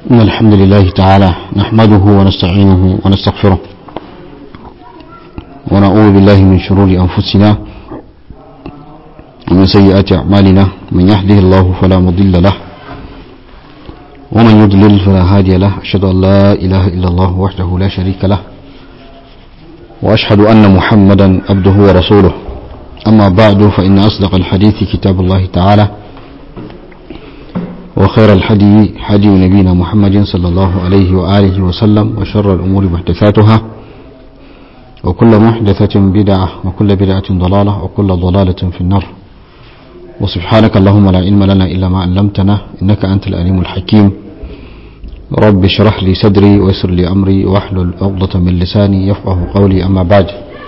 إن الحمد لله تعالى نحمده ونستعينه ونستغفره ونعوذ بالله من شرور أنفسنا ومن سيئات أعمالنا من يهده الله فلا مضل له ومن يضلل فلا هادي له أشهد أن لا إله إلا الله وحده لا شريك له وأشهد أن محمدا عبده ورسوله أما بعد فإن أصدق الحديث كتاب الله تعالى وخير الحدي حدي نبينا محمد صلى الله عليه وآله وسلم وشر الأمور محدثاتها وكل محدثة بدعة وكل بدعة ضلالة وكل ضلالة في النار وسبحانك اللهم لا علم لنا إلا ما علمتنا إنك أنت الأليم الحكيم رب اشرح لي صدري ويسر لي أمري واحلل عقدة من لساني يفقه قولي أما بعد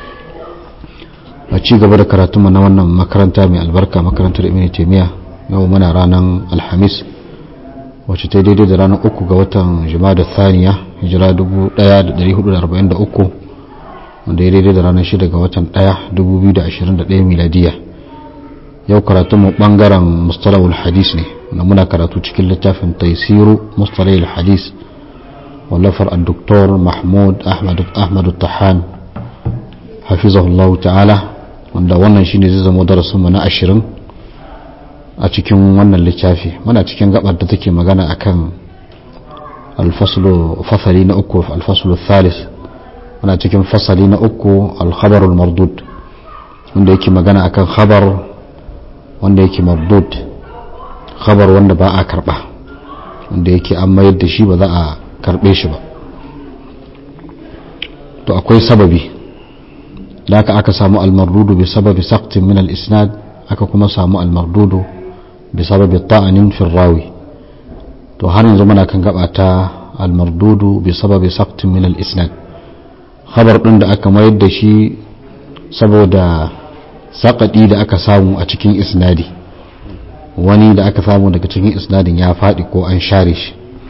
أتشي قبل كراتم نوانا مكرنتا من البركة مكرنتا ابن تيمية يومنا رانا الحميس wacce ta daidai da ranar uku ga watan jimada thaniya hijira 1443 wanda ya daidai da ranar shida ga watan 1 2021 miladiya yau karatu mu bangaren mustalahul hadis ne wanda muna karatu cikin littafin taisiru mustalahul hadis wallafar al-doktor mahmud ahmadu tahan hafizahullahu ta'ala wanda wannan shine zai zama darasinmu na ashirin a cikin wannan littafi muna cikin gabar da take magana akan alfaslu fasali na uku alfaslu thalis muna cikin fasali na uku alkhabarul mardud wanda yake magana akan khabar wanda yake mardud khabar wanda ba a karba wanda yake an mayar da shi ba za a karbe shi ba to akwai sababi da aka aka samu almardudu bi sababi saqtin min al-isnad aka kuma samu almardudu بسبب الطعن في الراوي to har yanzu muna kan gaba ta almardudu bi sababi saqtin min al-isnad khabar din da aka mayar da shi saboda saƙaɗi da aka samu a cikin isnadi wani da aka samu daga cikin isnadin ya faɗi ko an share shi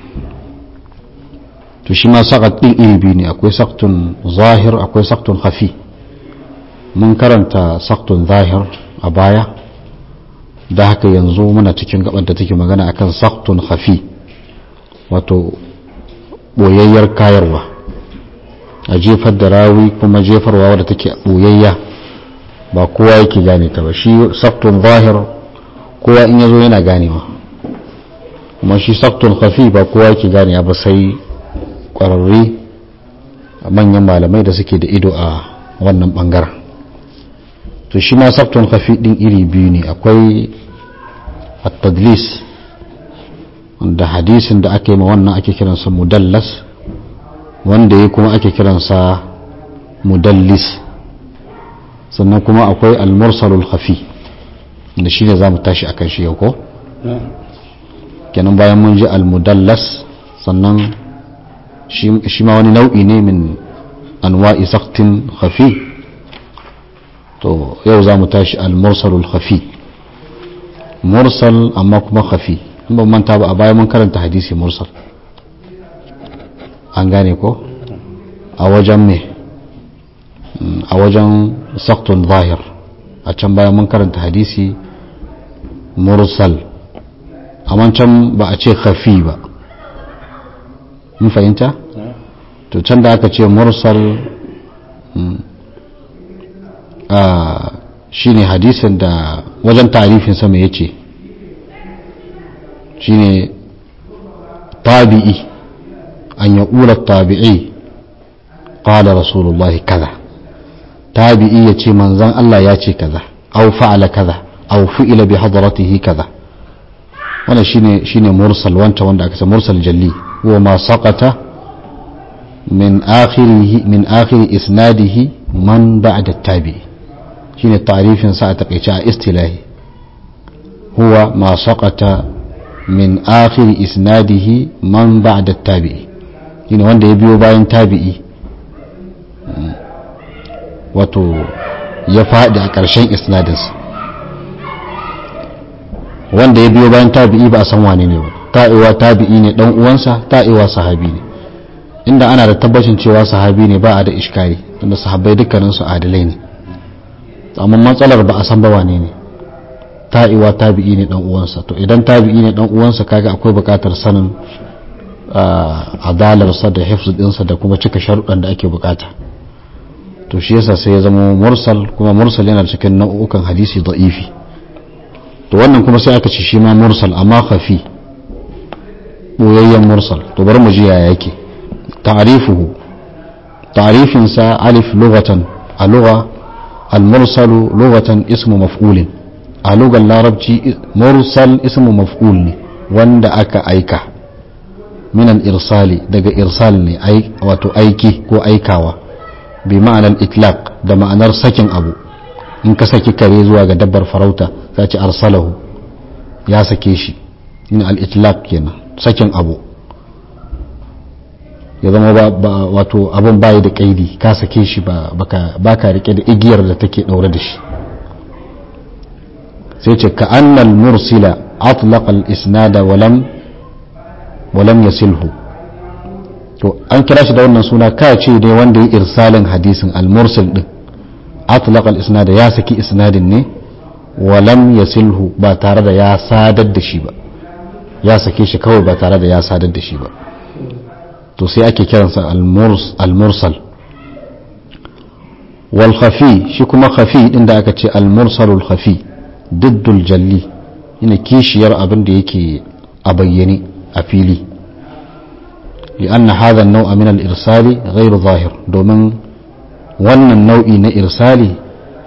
to shi ma saƙat ɗin iri biyu ne akwai saktun zahir akwai saktun hafi mun karanta saktun zahir a baya da haka yanzu muna cikin gabar da take magana akan saktun hafi wato boyayyar kayarwa a jefar da rawi kuma jefarwa wadda take boyayya ba kowa yake gane ta ba shi saktun zahir kowa in yazo yana ganewa kuma shi saktun hafi ba kowa yake gane ba sai kwararre manyan malamai da suke da ido a wannan bangaren to shi ma saftun kafi din iri biyu ne akwai at-tadlis wanda hadisin da ake ma wannan ake kiransa mudallas wanda ya kuma ake kiransa mudallis sannan kuma akwai al-mursalul khafi da shi ne za mu tashi akan shi yau ko kenan bayan mun ji al-mudallas sannan shi ma wani nau'i ne min anwa'i saktin khafi to yau za mu tashi al-mursalul khafi mursal amma kuma khafi in ban manta ba a baya mun karanta hadisi mursal an gane ko a wajen me a wajen saktun zahir a can baya mun karanta hadisi mursal amma can ba a ce khafi ba mun fahimta to can da aka ce mursal shi ne hadisin da wajen tarifin sama ya ce shi ne tabi'i an ya ƙula tabi'i ƙala rasulullahi kaza tabi'i ya ce manzan Allah ya ce kaza au fa'ala kaza au fi'ila bi hadaratihi kaza wanda shi ne mursal wanta wanda aka ce mursal jalli huwa ma saƙata min akhiri isnadihi man ba'da tabi'i shine tarifin sa a takaice a istilahi huwa ma saqata min akhir isnadihi man ba'da tabi'i shine wanda ya biyo bayan tabi'i wato ya faɗi a ƙarshen isnadinsa wanda ya biyo bayan tabi'i ba a san wane ne ba ta'iwa tabi'i ne dan uwansa ta'iwa sahabi ne inda ana da tabbacin cewa sahabi ne ba a da iskari tunda sahabbai dukkaninsu adalai ne amma matsalar ba a san ba wane ne ta'iwa tabi'i ne dan uwansa to idan tabi'i ne dan uwansa kaga akwai bukatar sanin adalarsa da hifz dinsa da kuma cika sharuɗan da ake bukata to shi yasa sai ya zama mursal kuma mursal yana cikin nau'ukan hadisi da'ifi to wannan kuma sai aka ci shi ma mursal amma khafi boyayyen mursal to bari mu ji yaya yake ta'rifuhu ta'rifin sa alif lughatan a lugha al-mursal lughatan ismu maf'ulin a lugar larabci mursal ismu maf'ul ne wanda aka aika min al-irsali daga irsal ne wato aiki ko aikawa bi ma'anar itlaq da ma'anar sakin abu in ka saki kare zuwa ga dabbar farauta za ci arsalahu ya sake shi in al-itlaq kenan sakin abu ya zama ba wato abin bayi da kaidi ka sake shi ba ka rike da igiyar da take daure da shi sai ce ka annal mursila atlaqa al-isnada walam walam yasilhu to an kira shi da wannan suna ka ce ne wanda ya irsalin hadisin al-mursil din atlaqa al-isnada ya saki isnadin ne walam yasilhu ba tare da ya sadar da shi ba ya sake shi kawai ba tare da ya sadar da shi ba to sai ake kiransa al-mursal wal khafi shi kuma khafi din da aka ce al-mursalul khafi diddul jalli ina kishiyar abin da yake a bayyane a fili لأن هذا النوع من الإرسال غير ظاهر دومن wannan nau'i na irsali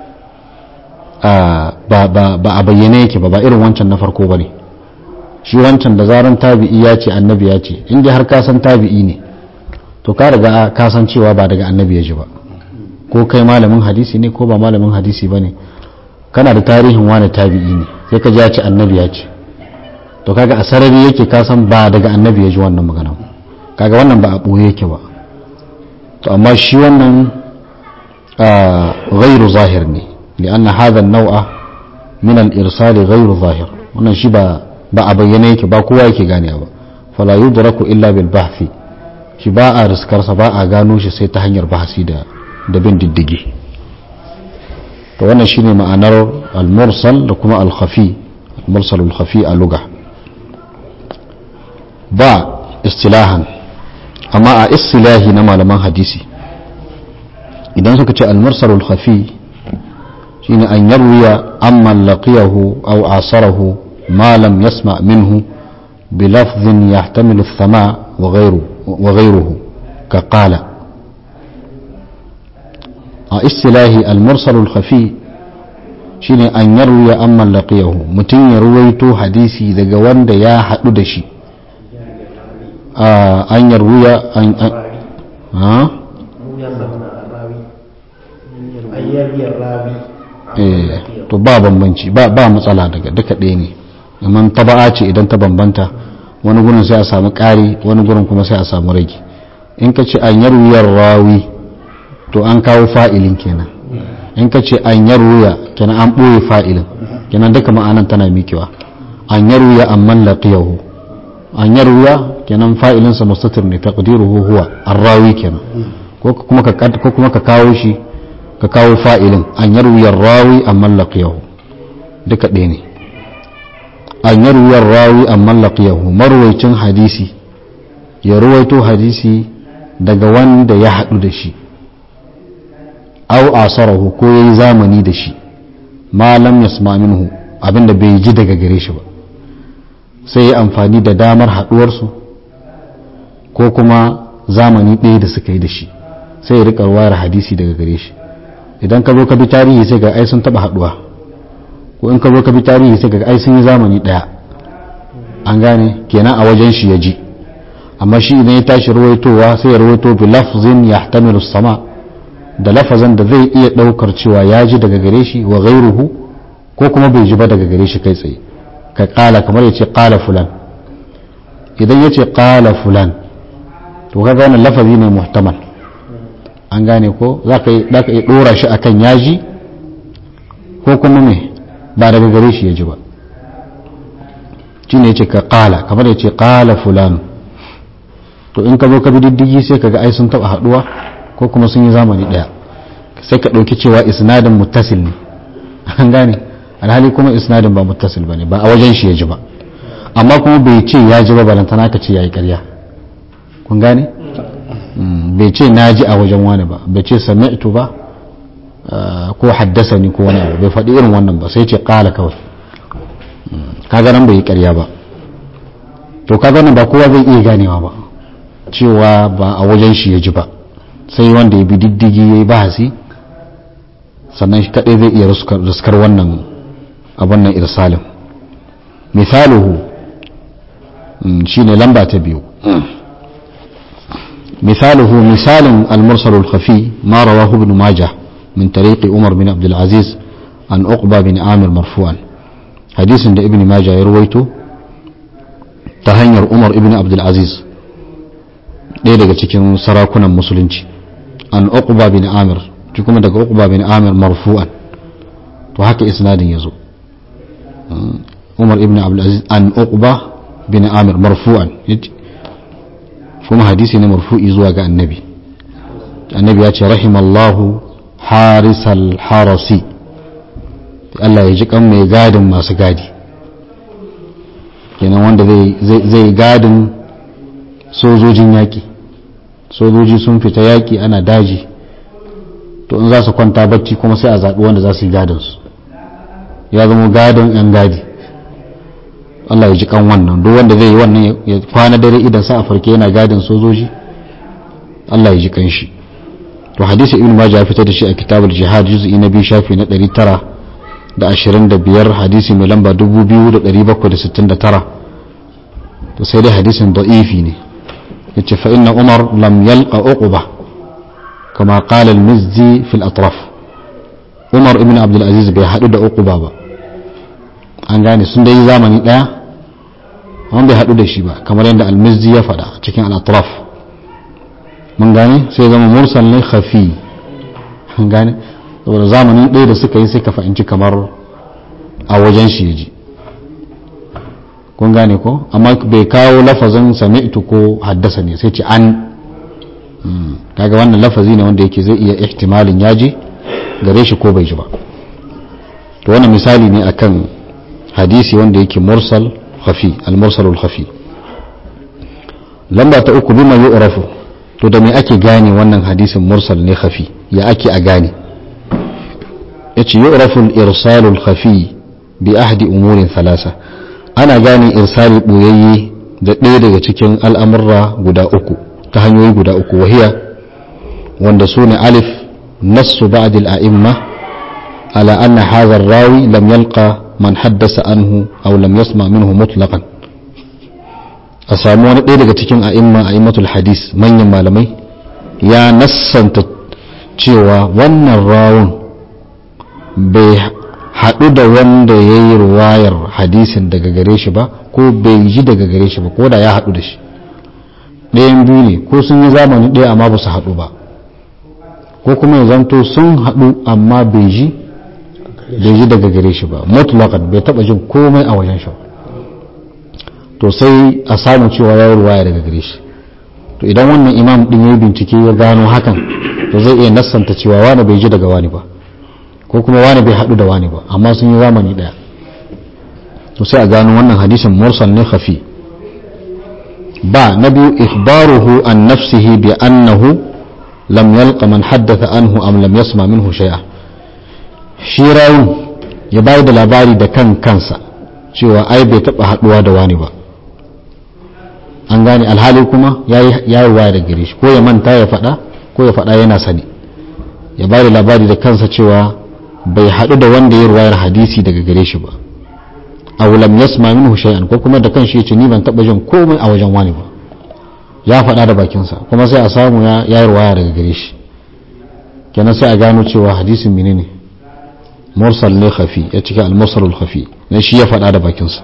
ba a bayyane yake ba ba irin wancan na farko ba ne shi wancan da zaran tabi'i ya ce annabi ya ce inda har kasan tabi'i ne to ka riga kasan cewa ba daga annabi ya ji ba ko kai malamin hadisi ne ko ba malamin hadisi ba ne kana da tarihin wani tabi'i ne sai ka ji ya ce annabi ya ce to kaga a sarari yake kasan ba daga annabi ya ji wannan magana kaga wannan ba a ɓoye yake ba to amma shi wannan غير ظاهر ne لأن هذا النوع من الإرسال غير ظاهر wannan shi ba ba a bayyane yake ba kowa yake gane ba fala yudraku illa bil bahthi shi ba a riskarsa ba a gano shi sai ta hanyar bahasi da da bin diddigi to wannan shine ma'anar al-mursal da kuma al-khafi al-mursal al-khafi a lugha ba istilahan amma a istilahi na malaman hadisi idan suka ce almursalul khafi shine an yarwiya amman laqiyahu aw asarahu ma lam yasma minhu بلفظ يحتمل السماع وغيره وغيره كقال اصطلاحي المرسل الخفي shine an yarwiya amman laqiyahu mutum ya ruwaito hadisi daga wanda ya haɗu da shi an yarwiya an to ba bambanci ba ba matsala daga duka ɗaya ne amma taba'a ce idan ta bambanta wani gurin sai a samu ƙari wani gurin kuma sai a samu rage in ka ce an yarwiyar rawi to an kawo fa'ilin kenan in ka ce an yarwiya kenan an ɓoye fa'ilin kenan duka ma'anan tana mikewa an yarwiya amman laqiyahu an yarwiya kenan fa'ilinsa mustatir ne taqdiruhu huwa arrawi kenan ko kuma ka ko kuma ka kawo shi ka kawo fa'ilin an yarwiyar rawi amman laqiyahu duka ɗaya ne an yarwiyar rawi amman laqiyahu marwaicin hadisi ya ruwaito hadisi daga wanda ya haɗu da shi au asarahu ko yayi zamani da shi ma lam yasma minhu abinda bai ji daga gare shi ba sai ya amfani da damar haɗuwarsu ko kuma zamani ɗaya da suka yi da shi sai ya riƙa wayar hadisi daga gare shi idan ka zo ka bi tarihi sai ga ai sun taɓa haɗuwa ko in ka zo ka bi tarihi sai ga ai sun yi zamani ɗaya an gane kenan a wajen shi ya ji amma shi idan ya tashi ruwaitowa sai ya ruwaito bi lafzin yahtamilu sama da lafazan da zai iya ɗaukar cewa ya ji daga gare shi wa ghairuhu ko kuma bai ji ba daga gare shi kai tsaye ka kala kamar ya ce kala fulan idan ya ce kala fulan to kaga wannan lafazi ne muhtamal an gane ko za ka iya ɗora shi akan yaji ko kuma me ba daga gare shi ya ji ba shi ne ya ce ka kala kamar ya ce kala fulan to in ka zo ka bi diddigi sai ka ga ai sun taɓa haɗuwa ko kuma sun yi zamani ɗaya sai ka ɗauki cewa isnadin muttasil ne an gane alhali kuma isnadin ba muttasil bane ba a wajen shi ya ji ba amma kuma bai ce ya ji ba balantana ka ce yayi ƙarya kun gane bai ce na ji a wajen wani ba bai ce sami'tu ba ko haddasa ni ko wani abu bai faɗi irin wannan ba sai ce ƙala kawai kaga nan bai yi ƙarya ba to kaga nan ba kowa zai iya ganewa ba cewa ba a wajen shi ya ji ba sai wanda ya bi diddigi ya yi bahasi sannan shi kaɗai zai iya riskar wannan abin nan irsalin misaluhu shine lamba ta biyu مثاله مثال المرسل الخفي ما رواه ابن ماجه من طريق عمر بن عبد العزيز عن عقبة بن عامر مرفوعا حديث عند ابن ماجه يرويته تهنير عمر ابن عبد العزيز ɗaya daga cikin sarakunan musulunci an uqba bin amir shi kuma daga uqba bin amir marfu'an to haka isnadin yazo umar ibn abdul aziz an uqba bin amir marfu'an kuma hadisi ne marfu'i zuwa ga annabi annabi ya ce rahimallahu harisal harasi Allah ya ji kan mai gadin masu gadi kenan wanda zai gadin sojojin yaƙi sojoji sun fita yaƙi ana daji to in za su kwanta bacci kuma sai a zaɓi wanda za su yi gadinsu ya zama gadin 'yan gadi Allah ya ji kan wannan duk wanda zai yi wannan ya kwana dare idan sa a farke yana gadin sojoji Allah ya ji kan shi to hadisi ibn majah ya fitar da shi a kitabul jihad juz'i na biyu shafi na 925 hadisi mai lamba 2769 to sai dai hadisin da'ifi ne yace fa inna umar lam yalqa uqba kama qala al-mizzi fi al-atraf umar ibn abdul aziz bai hadu da uqba ba an gane sun dai zamani daya amma bai hadu da shi ba kamar yadda al-mizzi ya faɗa cikin al-atraf mun gane sai zama mursal ne khafi an gane saboda zamani ɗaya da suka yi sai ka fahimci kamar a wajen shi yaji kun gane ko amma bai kawo lafazin sami'tu ko haddasa ne sai ce an kaga wannan lafazi ne wanda yake zai iya ihtimalin yaji gare shi ko bai ji ba to wannan misali ne akan hadisi wanda yake mursal khafi al-mursalul khafi lamba ta uku bima yu'rafu to da me ake gane wannan hadisin mursal ne khafi ya ake a gane yace yu'rafu al-irsalul khafi bi ahdi umurin thalasa ana gane irsali boyayye da ɗaya daga cikin al'amurra guda uku ta hanyoyi guda uku wahiya wanda su ne alif nassu ba'dil a'imma ala anna hadha ar-rawi lam yalqa man haddasa anhu aw lam yasma minhu mutlaqan a samu wani ɗaya daga cikin a'imma a'immatul hadis manyan malamai ya nassanta cewa wannan rawun bai haɗu da wanda ya yi ruwayar hadisin daga gare shi ba ko bai ji daga gare shi ba ko da ya haɗu da shi ɗayan biyu ne ko sun yi zamani ɗaya amma ba su haɗu ba ko kuma ya zanto sun haɗu amma bai ji bai ji daga gare shi ba mutlaqan bai taɓa jin komai a wajen shi to sai a samu cewa ya yi ruwaya daga gare shi to idan wannan imam ɗin ya yi bincike ya gano hakan to zai iya nassanta cewa wani bai ji daga wani ba ko kuma wani bai haɗu da wani ba amma sun yi zamani ɗaya to sai a gano wannan hadisin mursal ne khafi ba na biyu ikhbaruhu an nafsihi bi annahu lam yalqa man haddatha anhu am lam yasma minhu shay'a shi rawun ya bayar da labari da kan kansa cewa ai bai taɓa haɗuwa da wani ba an gane alhali kuma ya yi waya da gare shi ko ya manta ya faɗa ko ya faɗa yana sani ya bayar da labari da kansa cewa bai haɗu da wanda ya ruwayar hadisi daga gare shi ba aw lam yasma minhu shay'an ko kuma da kanshi yace ni ban taba jin komai a wajen wani ba ya faɗa da bakinsa kuma sai a samu ya yi ruwaya daga gare shi kenan sai a gano cewa hadisin menene mursal ne khafi ya cika al-mursalul khafi ne shi ya faɗa da bakinsa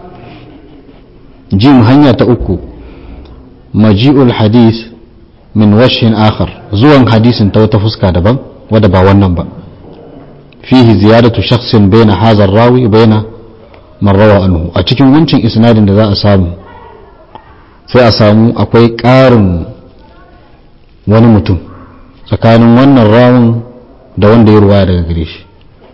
jim hanya ta uku maji'ul hadis min washin akhar zuwan hadisin ta wata fuska daban wadda ba wannan ba fihi ziyadatu shakhsin baina hadha rawi baina man rawa anhu a cikin wancin isnadin da za a samu sai a samu akwai ƙarin wani mutum tsakanin wannan rawun da wanda ya ruwaya daga gare shi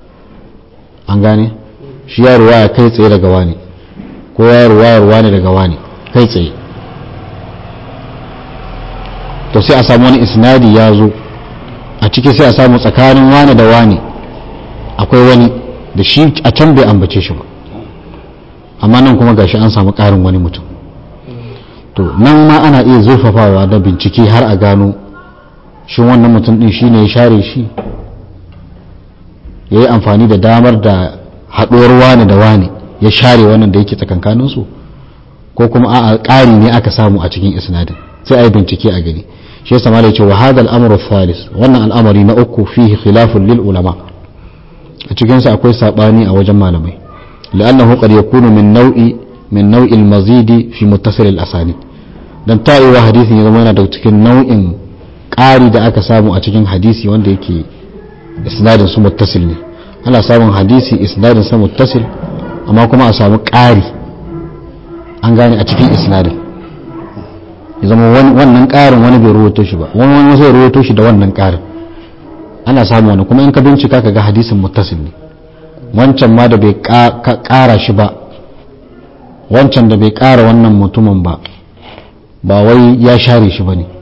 an gane shi ya ruwaya kai tsaye daga wani ko ya ruwaya wani daga wani kai tsaye to sai a samu wani isnadi ya zo a ciki sai a samu tsakanin wani da wani akwai wani da shi a can bai ambace shi ba amma nan kuma gashi an samu ƙarin wani mutum to nan ma ana iya zurfafawa da bincike har a gano shi wannan mutum din shi ne ya share shi ya yi amfani da damar da haɗuwar wani da wani ya share wannan da yake tsakankaninsu ko kuma a ƙari ne aka samu a cikin isnadin sai a yi bincike a gani shi yasa malai ce wa hadal amru thalis wannan al'amari na uku fihi khilafun lil ulama a cikin sa akwai sabani a wajen malamai لأنه قد يكون من نوع من نوع المزيد في متصل الأسانيد dan ta'iwa hadisin ya zama yana daga cikin nau'in ƙari da aka samu a cikin hadisi wanda yake isnadin su muttasil ne ana samun hadisi isnadin sa muttasil amma kuma a samu ƙari an gane a cikin isnadin ya zama wannan ƙarin wani bai ruwato shi ba wani wani zai ruwato shi da wannan ƙarin ana samu wani kuma in ka bincika ka ga hadisin muttasil ne wancan ma da bai ƙara shi ba wancan da bai ƙara wannan mutumin ba ba wai ya share shi ba ne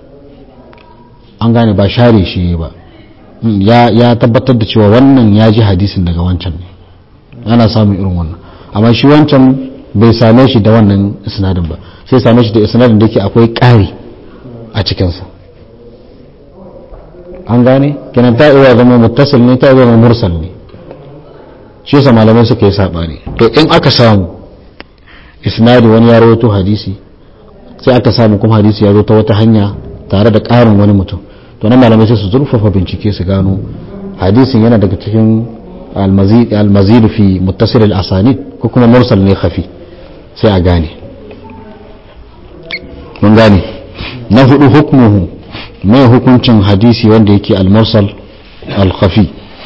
an gane ba share shi ba ya tabbatar da cewa wannan ya ji hadisin daga wancan ne ana samun irin wannan amma shi wancan bai same shi da wannan isnadin ba sai same shi da isnadin da yake akwai ƙari a cikinsa an gane kenan ta iya zama muttasil ne ta iya zama mursal ne shi yasa malamai suka yi sabani to in aka samu isnadi wani ya rawaito hadisi sai aka samu kuma hadisi ya zo ta wata hanya tare da ƙarin wani mutum to na malamai sai su zurfafa bincike su gano hadisin yana daga cikin almazid fi muttasil al-asanid ko kuma mursal ne khafi sai a gane mun gane na hudu hukmuhu mai hukuncin hadisi wanda yake al-mursal al-khafi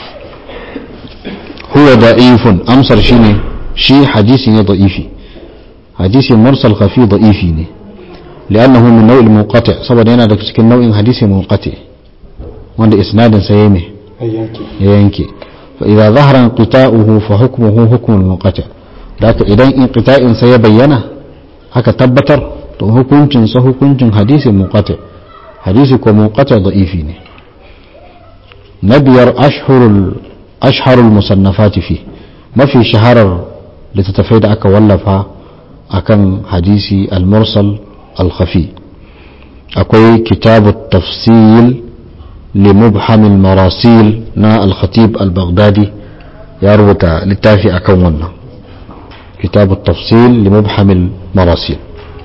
huwa da'ifun amsar shine shi hadisi ne da'ifi hadisi mursal khafi da'ifi ne لأنه من نوع المنقطع saboda yana daga cikin nau'in hadisi munqati wanda isnadin sa yayi me ya yanke fa idza zahara inqita'uhu fa hukmuhu hukm al-munqati daka idan inqita'in sa ya bayyana haka tabbatar to hukuncin sa hukuncin hadisi munqati hadisi ko munqati da'ifi ne nabiyar ashhurul ashharul musannafati fi mafi shaharar littattafai da aka wallafa akan hadisi al-mursal الخفي أكوي كتاب التفصيل لمبحم المراسيل نا الخطيب البغدادي يروت للتافي أكونا كتاب التفصيل لمبحم المراسيل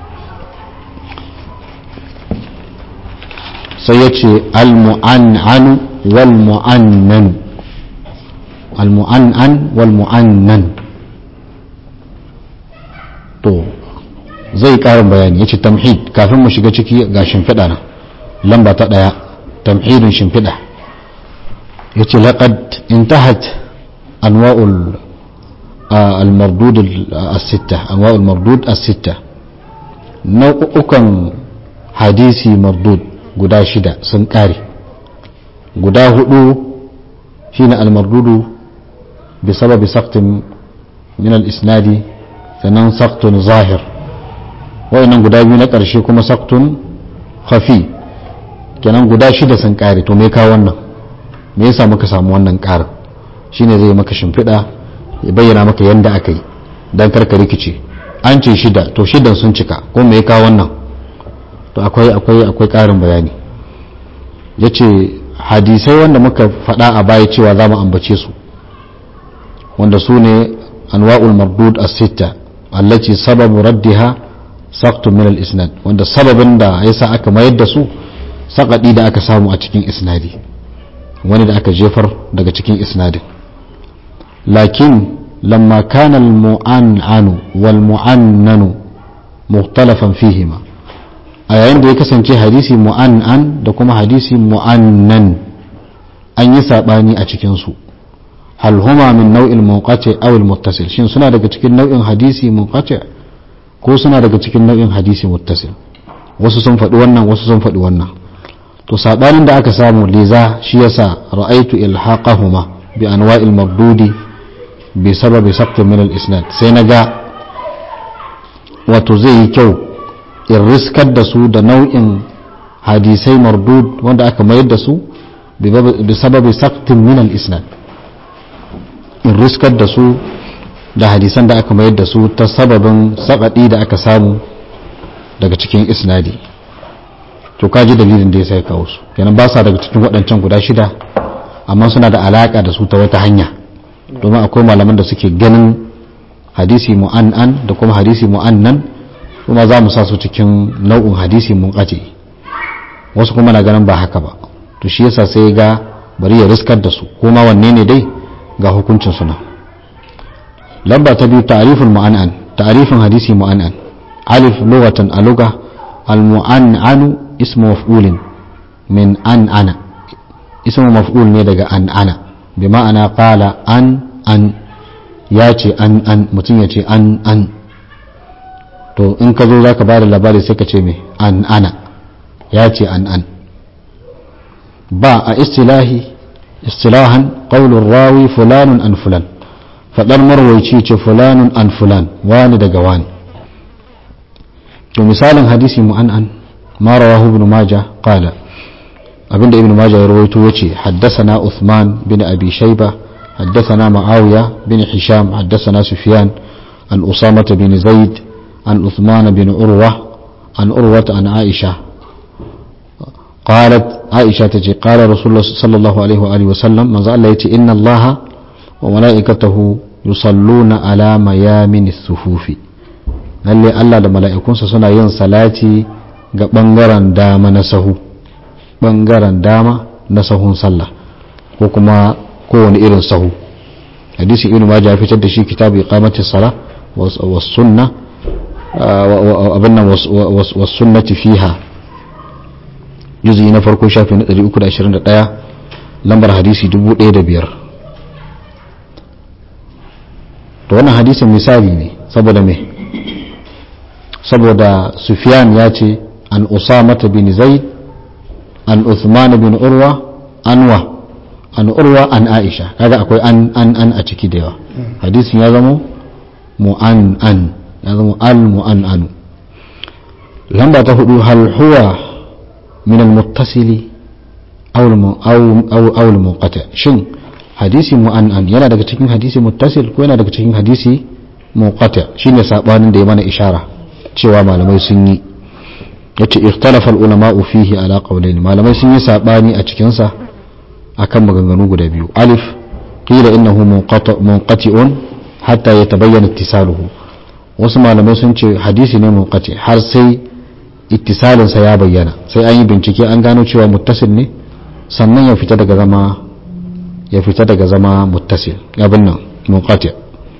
سيأتي المعنعن والمعنن المعنعن والمعنن تو zai karin bayani ya ce tamhid kafin mu shiga ciki ga shimfiɗa na lamba ta ɗaya tamhidin shimfiɗa ya ce laƙad intahat anwa'ul al-mardud as-sitta anwa'ul mardud as-sitta nau'ukan hadisi mardud guda shida sun ƙare guda hudu shine al-mardudu bi sababi saqtin min al-isnadi sannan saqtun zahir wayannan guda biyu na ƙarshe kuma saktun khafi kenan guda shida sun ƙare to me ka wannan me yasa muka samu wannan ƙarin shine zai maka shimfiɗa ya bayyana maka yanda aka yi dan karka rikice an ce shida to shidan sun cika ko me ka wannan to akwai akwai akwai ƙarin bayani yace hadisai wanda muka faɗa a baya cewa za mu ambace su wanda su ne anwa'ul mardud as-sitta allati sababu raddiha saktun min al-isnad wanda sababin da yasa aka mayar da su sakadi da aka samu a cikin isnadi wani da aka jefar daga cikin isnadin lakin lamma kana al-mu'annanu wal mu'annanu mukhtalafan fihima a yayin da ya kasance hadisi mu'annan da kuma hadisi mu'annan an yi sabani a cikin su hal huma min nau'il munqati aw al-muttasil shin suna daga cikin nau'in hadisi munqati ko suna daga cikin nau'in hadisi muttasil wasu sun faɗi wannan wasu sun faɗi wannan to sabanin da aka samu liza shi yasa ra'aitu ilhaqahuma bi anwa'il mardudi bi sababi saqtin min al-isnad sai naga wato zai yi kyau in riskar da su da nau'in hadisai mardud wanda aka mayar da su bi sababi saktin min al-isnad in riskar da su da hadisan da aka mayar da su ta sababin sakadi da aka samu daga cikin isnadi to kaji dalilin da ya sai kawo su kenan ba sa daga cikin waɗancan guda shida amma suna da alaka da su ta wata hanya domin akwai malaman da suke ganin hadisi mu'an'an da kuma hadisi mu'annan kuma za mu sa su cikin nau'in hadisi munqati wasu kuma na ganin ba haka ba to shi yasa sai ga bari ya riskar da su kuma wanne ne dai ga hukuncin suna lamba ta biyu ta'riful mu'an'an ta'rifin hadisi mu'an'an alif lughatan a lugha al mu'an'anu ismu maf'ulin min an ana ismu maf'ul ne daga an ana bi ma'ana qala an an ya ce an an mutum ya ce an an to in ka zo za ka ba da labari sai ka ce mai an ana ya ce an an ba a istilahi istilahan ƙaunin rawi fulanun an fulan faɗar marwaici ce fulanun an fulan wani daga wani to misalin hadisi mu an an mara wahu ibn maja qala abinda ibn maja ya rawaito yace haddasana uthman bin abi shayba حدثنا معاوية بن هشام حدثنا سفيان عن أسامة بن زيد عن عثمان بن عروة عن عروة عن عائشة قالت عائشة تجي قال رسول الله صلى الله عليه وآله وسلم من زال يتي إن الله وملائكته يصلون على ميامن الصفوف lalle Allah da mala'ikunsa suna yin salati ga ɓangaren dama na sahu ɓangaren dama na sahun sallah ko kuma kowane irin sahu hadisi ibn majah ya fitar da shi kitabu iqamati sala was sunna abin nan was sunnati fiha juzi na farko shafi na 321 lambar hadisi 1005 to wannan hadisin misali ne saboda me saboda sufyan ya ce an usamata bin zaid an uthman bin urwa anwa an urwa an aisha kaga akwai an an an a ciki da yawa hadisin ya zama mu'an an ya zama al mu'an anu lamba ta hudu hal huwa min al muttasili aw aw al munqati shin hadisi mu'an an yana daga cikin hadisi muttasil ko yana daga cikin hadisi munqati shine sabanin da ya mana ishara cewa malamai sun yi yace ikhtalafa al ulama fihi ala qawlayn malamai sun yi sabani a cikin sa akan maganganu guda biyu alif qila innahu munqati'un hatta yatabayyana ittisaluhu wasu malamai sun ce hadisi ne munqati har sai ittisalin sa ya bayyana sai an yi bincike an gano cewa muttasil ne sannan ya fita daga zama ya fita daga zama muttasil abin nan munqati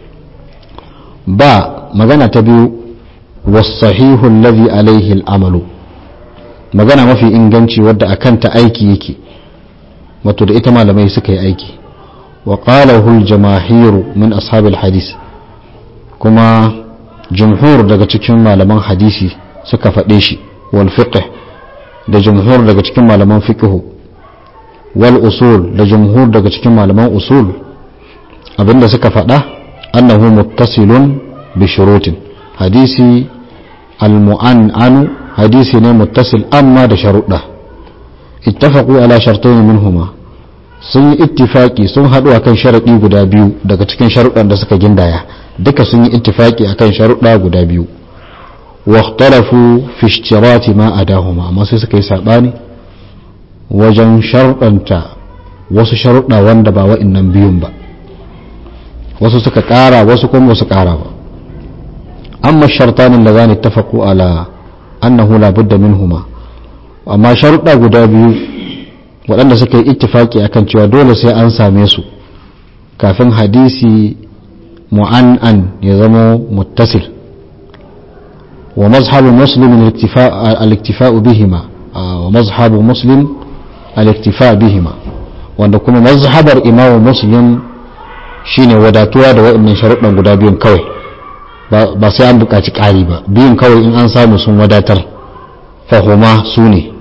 ba magana ta biyu was-sahihu alladhi alayhi al-amalu magana mafi inganci wadda akan ta aiki yake wato da ita malamai suka yi aiki wa qalahu jamahiru min ashabil hadis kuma jumhur daga cikin malaman hadisi suka faɗe shi wal fiqh da jumhur daga cikin malaman fiqh wal usul da jumhur daga cikin malaman usul abinda suka faɗa annahu muttasilun bi shurutin hadisi al mu'an'anu hadisi ne muttasil amma da sharuɗa اتفقوا على شرطين منهما sun yi ittifaki sun haɗu akan sharaɗi guda biyu daga cikin sharuɗan da suka gindaya duka sun yi ittifaki akan sharuɗa guda biyu واختلفوا في اشتراط ما أداهما amma sai suka yi saɓani wajen sharuɗanta wasu sharuɗa wanda ba wa'innan biyun ba wasu suka ƙara wasu kuma wasu ƙara ba amma shartanin da zani tafaku ala annahu la budda minhuma amma sharuɗa guda biyu waɗanda suka yi ittifaki akan cewa dole sai an same su kafin hadisi mu'an'an ya zama muttasil wa mazhabu muslim al-iktifa'u bihima wa mazhabu muslim al-iktifa bihima wanda kuma mazhabar imamu muslim shine wadatuwa da waɗannan sharuɗan guda biyun kawai ba sai an buƙaci ƙari ba biyun kawai in an samu sun wadatar fahuma su ne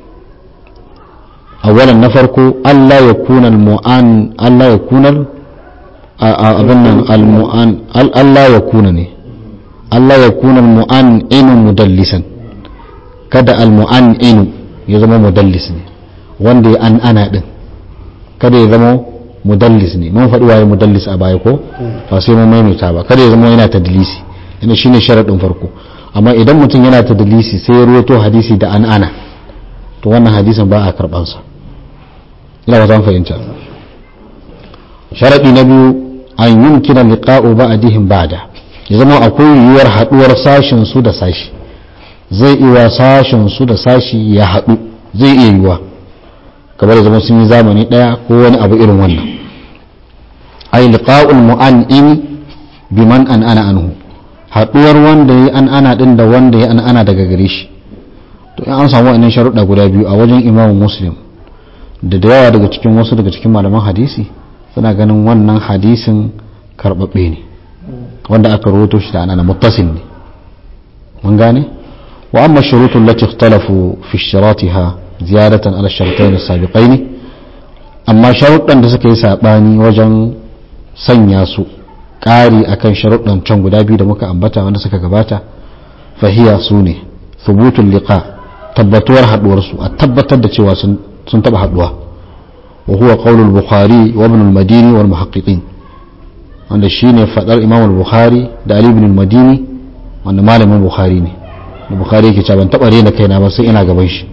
awalan na farko Allah ya kuna al-mu'an Allah ya kuna abin nan al-mu'an Allah ya kuna ne Allah ya kuna al-mu'an inu mudallisan kada al-mu'an inu ya zama mudallis ne wanda ya an ana din kada ya zama mudallis ne mun faɗi waye mudallis a baya ko ba sai mun maimaita ba kada ya zama yana tadlisi ina shine sharadin farko amma idan mutum yana tadlisi sai ya ruwato hadisi da an ana to wannan hadisin ba a karban sa ina ba zan fahimta sharadi na biyu an yumkina liqa'u ba'dihim ba'da ya zama akwai yiwuwar haduwar sashin su da sashi zai iya sashin su da sashi ya hadu zai iya yiwuwa kamar zama sun yi zamani daya ko wani abu irin wannan ay liqa'ul mu'an'im biman an ana anhu haduwar wanda ya an ana din da wanda ya an ana daga gare shi to in an samu wannan sharuɗa guda biyu a wajen Imam Muslim da da yawa daga cikin wasu daga cikin malaman hadisi suna ganin wannan hadisin karbabbe ne wanda aka rawaito shi da anana muttasil ne mun gane wa amma shurutu allati ikhtalafu fi shiratiha ziyadatan ala shartain as-sabiqain amma sharuɗan da suka yi sabani wajen sanya su ƙari akan sharuɗan can guda biyu da muka ambata wanda suka gabata fahiya su ne thubutul liqa tabbatuwar haduwar su a tabbatar da cewa sun sun taba haduwa wa huwa qaulul bukhari wa ibn al-madini wal muhaqqiqin wanda shine fadar imam al-bukhari da ali ibn al-madini wanda malamin bukhari ne da bukhari yake cewa ban taba rena kaina ba sai ina gaban shi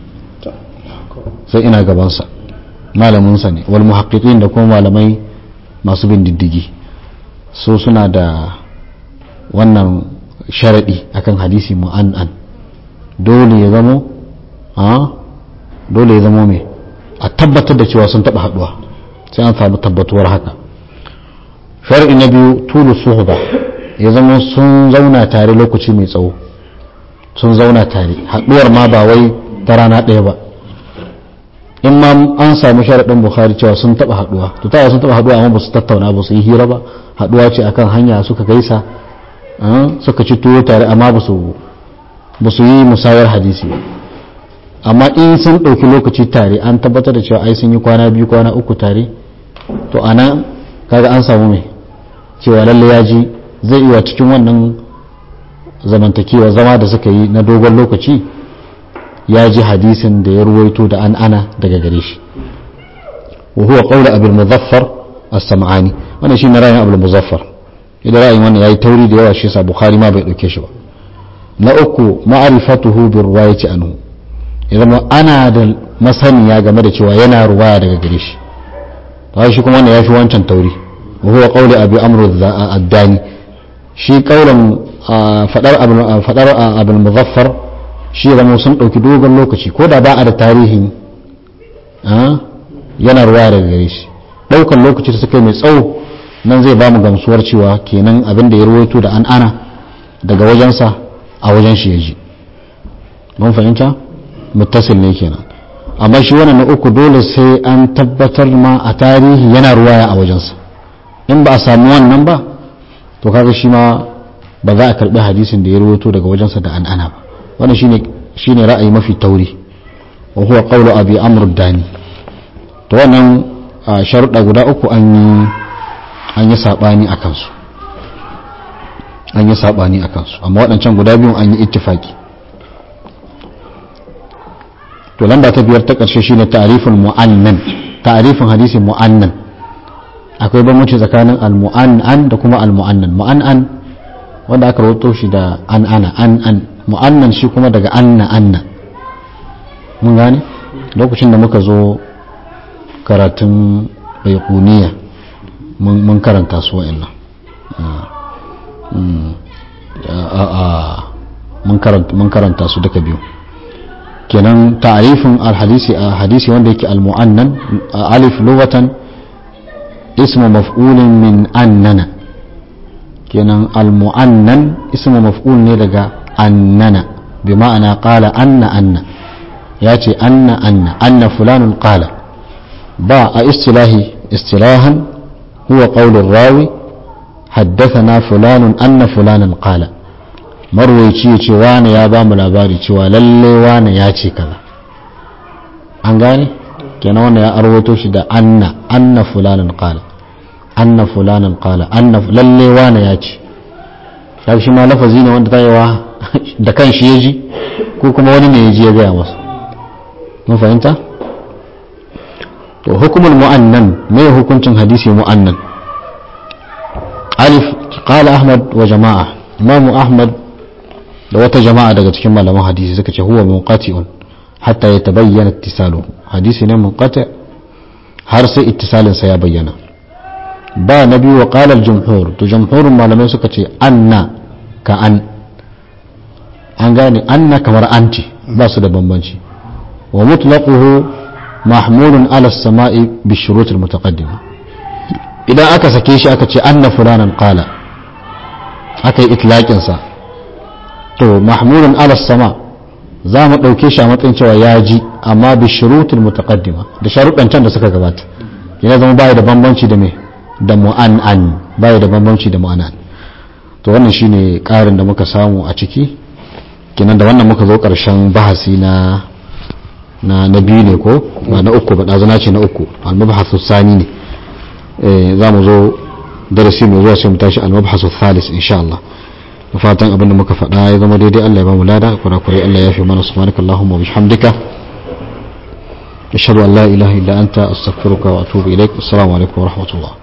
sai ina gaban sa malamin sa ne wal muhaqqiqin da kuma malamai masu bin diddigi so suna da wannan sharadi akan hadisi mu'an'an dole ya zamo a dole ya zamo me a tabbatar da cewa sun taba haduwa sai an samu tabbatuwar haka sharadi na biyu tulu suhba ya zama sun zauna tare lokaci mai tsawo sun zauna tare haduwar ma ba wai ta rana ɗaya ba in ma an samu sharaɗin bukhari cewa sun taɓa haduwa to ta sun taɓa haduwa amma ba su tattauna ba su yi hira ba haduwa ce akan hanya suka gaisa suka ci tuwo tare amma ba su ba su yi musayar hadisi ba amma in sun ɗauki lokaci tare an tabbatar da cewa ai sun yi kwana biyu kwana uku tare to ana kaga an samu mai cewa lalle ya ji zai iya cikin wannan zamantakewa zama da suka yi na dogon lokaci ya ji hadisin da ya ruwaito da an ana daga gare shi wa huwa qawlu abul muzaffar as-sam'ani wannan shine ra'ayin abul muzaffar idan ra'ayin wannan yayi tauri da yawa shi yasa bukhari ma bai dauke shi ba na uku ma'rifatuhu bi riwayati anhu idan ana da masaniya game da cewa yana ruwaya daga gare shi to shi kuma wannan yafi wancan tauri wa huwa qawlu abi amr ad-dani shi qawlan fadar fadar abul muzaffar shi zama sun ɗauki dogon lokaci ko da ba a da tarihin yana ruwa daga gare shi ɗaukan lokaci da suka yi mai tsawo nan zai ba mu gamsuwar cewa kenan abin da ya ruwaito da an ana daga wajensa a wajen shi ya ji mun fahimta muttasil ne kenan amma shi wannan na uku dole sai an tabbatar ma a tarihi yana ruwaya a wajensa in ba a samu wannan ba to kaga shi ma ba za a karbi hadisin da ya ruwaito daga wajensa da an ana ba wannan shine shine ra'ayi mafi tauri wa huwa qawlu abi amr dani to wannan sharuɗa guda uku an yi an yi sabani akan su an yi sabani akan su amma waɗancan guda biyun an yi ittifaki to lamba ta biyar ta ƙarshe shine ta'riful mu'annan ta'rifin hadisin mu'annan akwai bambanci tsakanin al-mu'annan da kuma al-mu'annan mu'annan wanda aka rawaito shi da an ana an an mu'annan shi kuma daga anna anna mun gane lokacin da muka zo karatun baikuniya mun karanta su wa'annan mun karanta su duka biyu kenan ta'arifin alhadisi a hadisi wanda yake almu'annan alif lugatan ismu maf'ulin min annana kenan almu'annan ismu maf'ul ne daga annana bi ma'ana qala anna anna ya ce anna anna anna fulanun qala ba a istilahi istilahan huwa qaulur rawi haddathana fulanun anna fulanan qala marwaici ya ce wane ya ba mu labari cewa lalle wane ya ce kaza an gane kenan wannan ya arwato shi da anna anna fulanan qala anna fulanan qala anna lalle wane ya ce ya shi ma lafazi ne wanda tayewa da kan shi ya ji ko kuma wani ne ya ji ya gaya masa mun fahimta to hukumul mu'annan me hukuncin hadisi mu'annan alif qala ahmad wa jama'a imamu ahmad da wata jama'a daga cikin malaman hadisi suka ce huwa munqati'un hatta yatabayyana ittisalu hadisi ne munqati har sai ittisalin sa ya bayyana ba na biyu wa qala al-jumhur to jumhurun malamai suka ce anna ka an an gane anna kamar anti ba su da bambanci wa mutlaquhu mahmulun ala as-sama'i bi shurut al-mutaqaddima idan aka sake shi aka ce anna fulanan qala aka yi itlaqin sa to mahmulun ala sama za mu ɗauke shi a matsayin cewa ya ji amma bi shurutul mutaqaddima da sharuɗan can da suka gabata yana zama baya da bambanci da me da mu'an'an baya da bambanci da mu'an'an to wannan shine ƙarin da muka samu a ciki kenan da wannan muka zo ƙarshen bahasi na na na biyu ne ko ba na uku ba ɗazana ce na uku al-mabhasu sani ne za mu zo darasi mai zuwa sai mu tashi al-mabhasu thalis insha Allah da fatan abinda muka faɗa ya zama daidai Allah ya ba mu lada kurakurai Allah ya fi mana subhanaka Allahumma wa bihamdika ashhadu an la ilaha illa anta astaghfiruka wa atubu ilaik assalamu alaikum wa rahmatullah